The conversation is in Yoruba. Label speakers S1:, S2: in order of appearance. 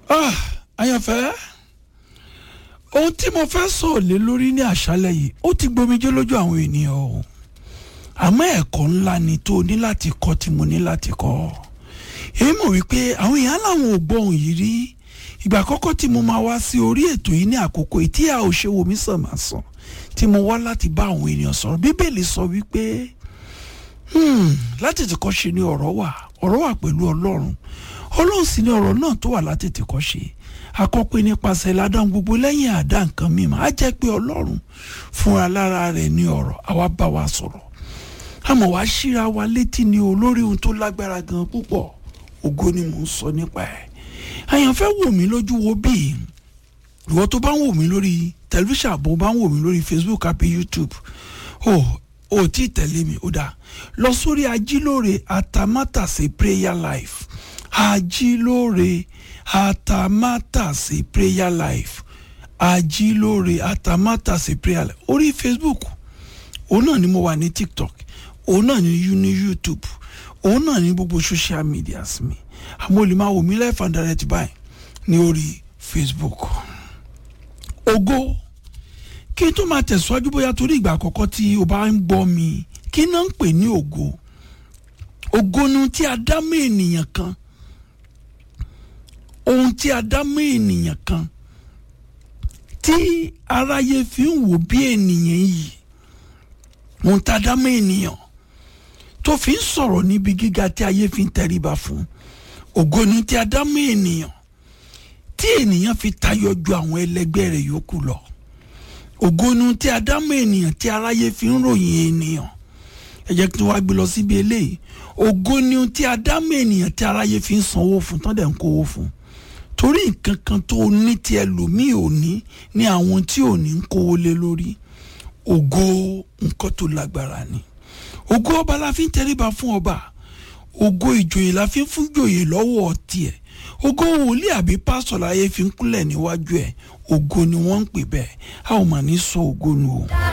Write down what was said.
S1: Ah, àyànfẹ́ ohun tí mo fẹ́ sọ̀rọ̀ lé lórí ní àṣálẹ̀ yìí ó ti gbomijé lójú àwọn ènìyàn o àmọ́ ẹ̀kọ́ ńlá ni tó o ní láti kọ́ tí mo ní láti kọ́ èyí mọ̀ wípé àwọn èèyàn làwọn ò gbọ́ ohun yìí rí ìgbà àkọ́kọ́ tí mo máa wá sí orí ètò yìí ní àkókò yìí tí a ò ṣe wò mí sàn máa sàn tí mo wá láti bá àwọn ènìyàn sọ̀rọ̀ bíbélì sọ wípé hmm, láti tìkọ́ ṣe ni ọ̀rọ̀ wà ọ̀rọ̀ wà pẹ̀lú ọlọ́run ọlọ́run sì ni ọ̀rọ̀ náà tó wà láti tìkọ́ ṣe akọ́pẹ́ nípasẹ̀ ládàá gbogbo lẹ́yìn àdá nǹkan mímọ́ á jẹ́ pé ọlọ́run fúnra lára rẹ̀ ní ọ̀rọ̀ àwa bá wa sọ̀rọ̀ àmọ́ wàá ṣíra wa létí ni olórí ohun tó lágbára gan púpọ̀ ògo ni mò ń sọ nípa ẹ̀ àyànfẹ́ wò mí lójú wo bíi ìwọ tó bá ń wò mí lórí tẹlifíṣàn àbò bá ń wò mí lórí Facebook àbí YouTube o ò tí ì tẹ̀lé mi ó dáa lọ sórí ajílóore atamátàsé prayer life ajílóore atamátàsé prayer life ajílóore atamátàsé prayer life orí Facebook òun náà ni mo wà ní TikTok òun náà ni ní YouTube òun náà ní gbogbo social medias mi àmọ́ olè máa wò mí live and direct báyìí ní orí Facebook ògo kí n tó máa tẹ̀síwájú bóyá torí ìgbà àkọ́kọ́ tí o bá ń gbọ́ mi kí náà ń pè ní ògo ògo ni tí a dá mọ́ ènìyàn kan ohun tí a dá mọ́ ènìyàn kan tí aráyé fi ń wò bí ènìyàn yìí ohun tá a dá mọ́ ènìyàn tó fi ń sọ̀rọ̀ níbi gíga tí ayé fi ń tẹríba fún ògo ni tí a dá mọ́ ènìyàn tí ènìyàn fi tayọ ju àwọn ẹlẹgbẹ́ rẹ̀ yòókù lọ ògo ni tí a dá mọ́ ènìyàn tí aráyé fi ń ròyìn ènìyàn ẹ jẹ́ kí wọ́n á gbé lọ síbi eléyìí ògo ni tí a dá mọ́ ènìyàn tí aráyé fi ń sanwó fún tán dẹ̀ ń kówó fún torí nǹkan kan tó ní tí ẹlòmíì ò ní ní àwọn tí ò ní ń kówó lé lórí ògo nǹkan tó lágbára ni ògo ọba la fi ń tẹríba fún ọba ògo ìjòyè la fi ń fún jòyè lọ́wọ́ tiẹ̀ ògo wòlíì àbí pásọ̀ láyé fi ń kúnlẹ̀ níwájú ẹ̀ ògo ni wọ́n ń pè bẹ́ẹ̀ a ò mà ní sọ ògo nu o.